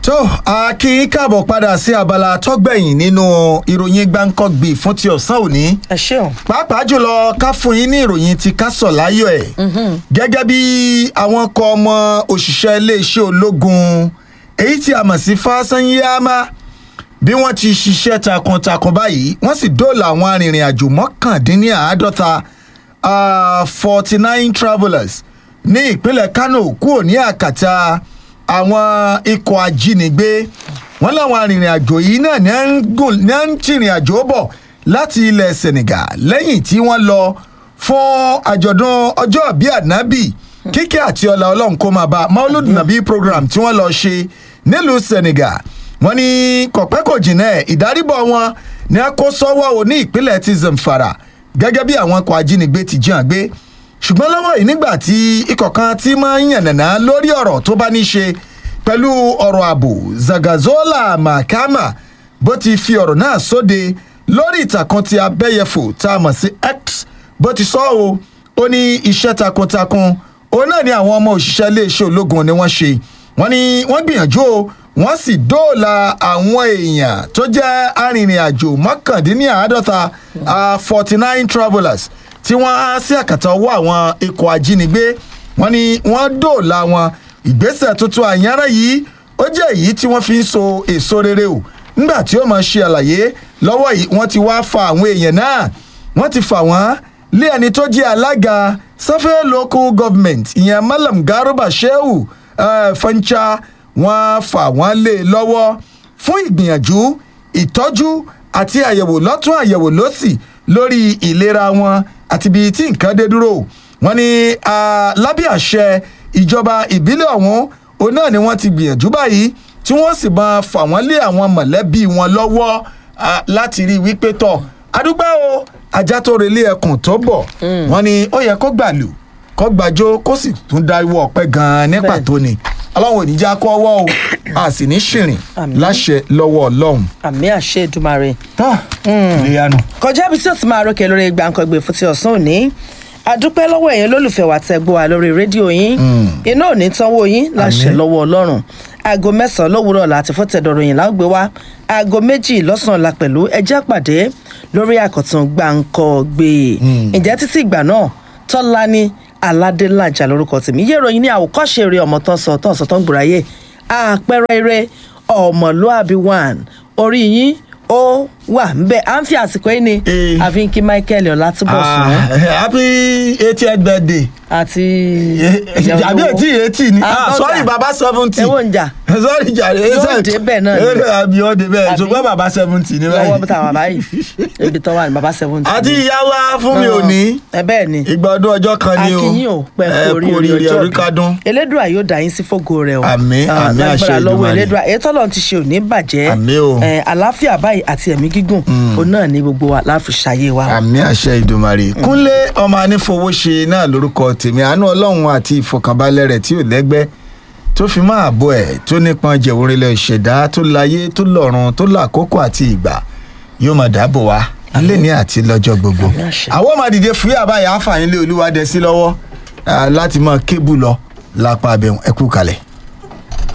tó a kí í káàbọ̀ padà sí abala tọ́gbẹ̀yìn nínú ìròyìn gbáǹkọ́gbì fún ti ọ̀sán òní ẹ ṣeun. pàápàá jùlọ ká fún yín ní ìròyìn ti kásọ̀ láyọ̀ ẹ̀ gẹ́gẹ́ bí àwọn kọ ọmọ òṣìṣẹ́ iléeṣẹ́ ológun èyí tí a mọ̀ sí fásányámá bí wọ́n ti ṣiṣẹ́ takuntakun báyìí wọ́n sì dóòlà àwọn arìnrìn-àjò mọ́kàndínláàádọ́ta forty nine travellers ní ìpínlẹ̀ kano kúrò ní àkàtà àwọn ikọ̀ ajínigbé wọ́n láwọn arìnrìn-àjò yìí náà ní à ń gùn- ní à ń tìrìn àjò bọ̀ láti ilẹ̀ senegal lẹ́yìn tí wọ́n lọ fún àjọ̀dún ọjọ́ bíi ànábì kíkẹ́ àti ọlá ọlọ́run kó máa bá maulud nabi program tí wọ́n lọ ṣe nílùú senegal wọ́n ní kọ̀pẹ́ kò jìnnà ẹ̀ ìdáríbọ̀ wọn ní a kó sọ́wọ́ o ní ìpínlẹ̀ ti zamfara gẹ́gẹ́ bí àwọn ikọ̀ ajínigbé ti jí hàn gbé ṣùgbọ́n lọ́wọ́ yìí nígbà tí ikọ̀ kan ti máa ń yànnàná lórí ọ̀rọ̀ tó bá ní ṣe pẹ̀lú ọ̀rọ̀ ààbò zagazola mahama bó ti fi ọ̀rọ̀ náà sóde lórí ìtàkùn ti abẹ́yẹfò tá a mọ̀ sí x bó ti sọ o ó ní iṣẹ́ takuntakun òun náà ni àwọn ọmọ òṣìṣẹ́ iléeṣẹ́ ológun ni wọ́n ṣe wọ́n ní wọ́n gbìyànjú o wọ́n sì dóòlà àwọn èèyàn tó jẹ́ arìnrìn-àjò mọ́kàndínláàádọ́ta forty nine travellers tí wọ́n á sí àkàtà ọwọ́ àwọn ikọ̀ ajínigbé wọ́n ní wọ́n dóòlà wọn ìgbésẹ̀ tuntun àyànrán yìí ó jẹ́ èyí tí wọ́n fi ń so èso rere o nígbà tí ó máa ṣe àlàyé lọ́wọ́ yìí wọ́n ti wá fa àwọn èèyàn náà wọ́n ti fà wọ́n lé ẹni tó jẹ́ alága safẹ́ local government ìyẹn malam garuba shehu uh, fancha wọ́n fà wọ́n lé e lọ́wọ́ fún ìgbìyànjú ìtọ́jú àti àyẹ̀wò lọ́tún àyẹ̀wò lọ́sì lórí ìlera wọn àti ibi tí nǹkan dé dúró wọ́n ní ah, lábẹ́ àṣẹ ìjọba ìbílẹ̀ ọ̀hún òun náà ni wọ́n ti gbìyànjú báyìí tí wọ́n sì máa fà wọ́n lé àwọn mọ̀lẹ́bí wọn lọ́wọ́ ah, láti rí i wípé tọ̀ adúgbò o ajá tó relé ẹkùn tó bọ̀ wọ́n ní ó yẹ kó gbàlù kó gbàjó kó sì tún dáwọ́ ọpẹ́ gan-an ní Bẹ́ẹ̀. pàtó ni ọlọ́run ò ní já kó ọwọ́ o a sì ní ṣìrìn Àmín. láṣẹ lọ́wọ́ ọlọ́run. àmì àṣẹ ìdúmàrè. tó ìléyanu. kọjá ibi tí ó ti máa rókè lórí gbàǹkangbè fún ti ọ̀sán òní àdúpẹ́ lọ́wọ́ ẹ̀yin olólùfẹ́ wa tẹ́ gbọ́ wa lórí rédíò yín iná ò ní tánwó yín láṣẹ Àmín. lọ́wọ́ ọlọ́run aago mẹ́sàn-án lówùúrọ̀ láti fọ́tẹ̀dọ̀rọ̀ yìí lágbé wá aago méjì lọ́sàn-án la pẹ̀lú ẹjẹ́ pàdé lórí àkọ́tún gbàǹkangbè ǹjẹ́ títí ìgbà náà tọ́lá ní aládélájà lórúkọ tèmi yé ìròyìn ní àwòkọ́ṣe eré ọmọ tán sọ tán sọ tán gbòráyè àpẹẹrẹ eré ọmọlúàbí one orí yín ó wà nbẹ à ń fi àsìkò yìí ni Eh. àfi ń kí michael ọlátúbọ̀sùn Ah, happy eightieth birthday. àti àbí etí etí ni ah Àtọ́jà. sorry baba seventy. Ẹ̀wọ̀n ń jà. sorry jàre. Yóò débẹ̀ náà ni. eré àbí ó débẹ̀ Àbí? ṣùgbọ́n baba seventy ni lọ́wọ́ bí báyìí. táwọn báyìí ibi tó wà ní baba seventy. àti ìyá wa fún mi ò ní ẹ bẹ́ẹ̀ ni ìgbà ọdún ọjọ́ kan ni o akínyìn ò pẹ́ Ẹ kú oríire oríire ọjọ́ orí kádùn. elédùà yóò dá yín sí fògo rẹ o Àmín, Ah, àmín, àṣẹ lágbára lọ́wọ́ Èdùmàrè. elédùà èyí tọ́lọ́ ti ṣe òní bàjẹ́ Àmín o. Eh, àlàáfíà báyìí àti ẹ̀mí gígùn òun náà ní gbogbo wa láfi ṣàyè wa. àmì àṣẹ ìdùmarè kúnlé ọmọ anífowóṣe náà lórúkọ tèmi àánú ọlọ́run àti ìfọkànbalẹ̀ rẹ̀ tí ò lẹ́gbẹ́ tó fi máa bọ̀ ẹ̀ tó nípọn jẹ̀wòrìlẹ̀ ìṣẹ̀dá tó láyé tó lọ́run tó làkókò àti ìgbà yóò máa dáàbò wá lẹ́ni àti lọ́jọ́ gbogbo Àmín àṣẹ. àwọn máa dìde fúyà báyà àfààní lé olúwa dẹ sí lọ́wọ́ ah, láti máa kébù lọ lápá abẹ́hùn ẹ̀kú kalẹ̀.